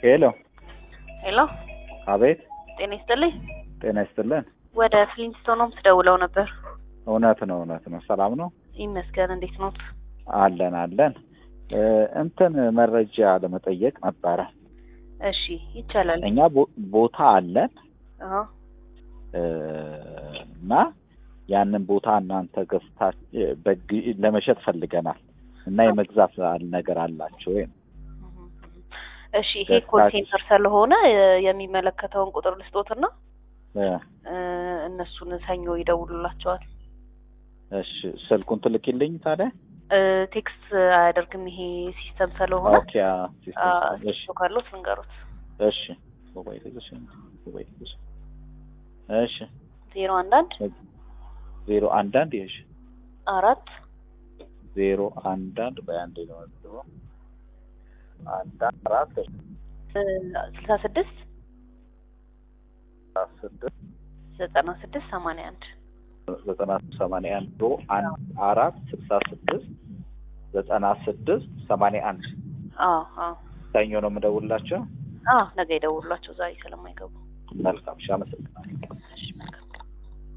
ሄሎ ሄሎ፣ አቤት ጤና ይስጥልኝ። ጤና ይስጥልን ወደ ፍሊንስቶን ሆምስ ደውለው ነበር። እውነት ነው እውነት ነው ሰላም ነው ይመስገን። እንዴት ኖት? አለን አለን እ እንትን መረጃ ለመጠየቅ ነበረ እሺ፣ ይቻላል። እኛ ቦ- ቦታ አለን አዎ፣ እ እና ያንን ቦታ እናንተ ገዝታ በግ ለመሸጥ ፈልገናል እና የመግዛት ነገር አላቸው ወይ እሺ። ይሄ ኮል ሴንተር ስለሆነ እ የሚመለከተውን ቁጥር ልስጦትና እ እ እነሱን ሰኞ ይደውሉላቸዋል። እሺ ስልኩን ትልኪልኝ ታዲያ እ ቴክስት አያደርግም ይሄ ሲስተም ስለሆነ ኦኬ አ፣ ሲስተም፣ አ፣ እሺ እሱ ካለው ልንገሩት። እሺ ሞባይል ይዘሽ ሞባይል ይዘሽ እሺ ዜሮ አንድ አንድ ዜሮ አንድ አንድ ይኸሽ አራት ዜሮ አንድ አንድ በአንድ ነው የምትለው አንድ አንድ አራት እ ስልሳ ስድስት ስድስት ዘጠና ስድስት ሰማንያ አንድ ዘጠና ሰማንያ አንድ ዜሮ አንድ አራት ስልሳ ስድስት ዘጠና ስድስት ሰማንያ አንድ አዎ አዎ ሰኞ ነው የምደውልላቸው። አዎ ነገ ይደውሉላቸው ዛሬ ስለማይገቡ መልካም እሺ፣ አመሰግናለሁ።